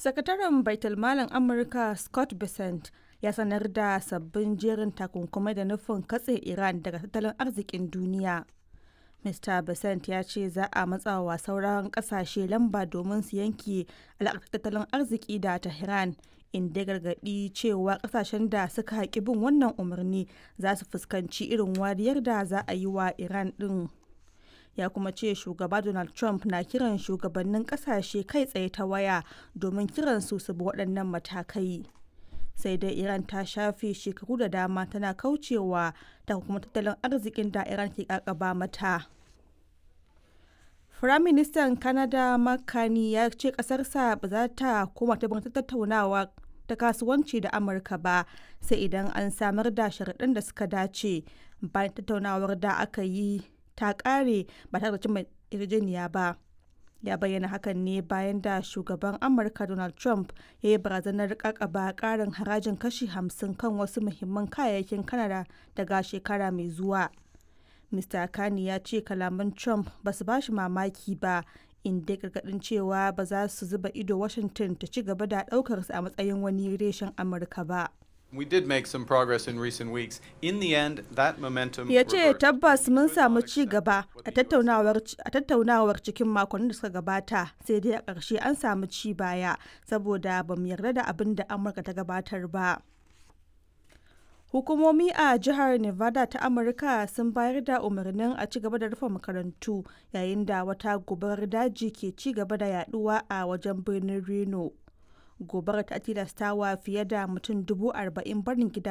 Sakataren Baitulmalin Amurka Scott Bessent ya sanar da sabbin jerin takunkumai da nufin katse Iran daga tattalin arzikin duniya. Mr. Bessent ya ce za a matsawa sauran kasashe lamba domin su yanke alaƙar tattalin arziki da Tehran, inda ya gargaɗi cewa kasashen da suka haƙi bin wannan umarni za su fuskanci irin wariyar da za a yi wa Iran ɗin. ya kuma ce shugaba donald trump na kiran shugabannin kasashe kai tsaye ta waya domin kiran su su bi waɗannan matakai sai dai iran ta shafe shekaru da dama tana kaucewa ta kuma tattalin arzikin da iran ke kakaba mata firaministan canada makani ya ce kasarsa ba za ta koma ta tattaunawa ta kasuwanci da amurka ba sai idan an samar da sharaɗin da suka dace bayan tattaunawar da aka yi ta kare ba tare da cimma yarjejeniya ba ya bayyana hakan ne bayan da shugaban amurka donald trump ya yi barazanar kakaba karin harajin kashi 50 kan wasu muhimman kayayyakin kanada daga shekara mai zuwa mr kani ya ce kalaman trump ba su ba shi mamaki ba inda gargadin cewa ba za su zuba ido washington ta ci gaba da daukarsa a matsayin wani reshen amurka ba We did make some progress in recent weeks. In the end, that momentum Ya ce tabbas mun samu ci gaba a tattaunawar cikin makonnin da suka gabata sai dai a ƙarshe an samu ci baya saboda ba mu yarda da abin da Amurka ta gabatar ba. Hukumomi a jihar Nevada ta Amurka sun bayar da umarnin a ci gaba da rufe makarantu yayin da wata gobarar daji ke ci gaba da yaduwa a wajen birnin Reno. gobarar ta tilastawa fiye da mutum dubu arba'in barin gida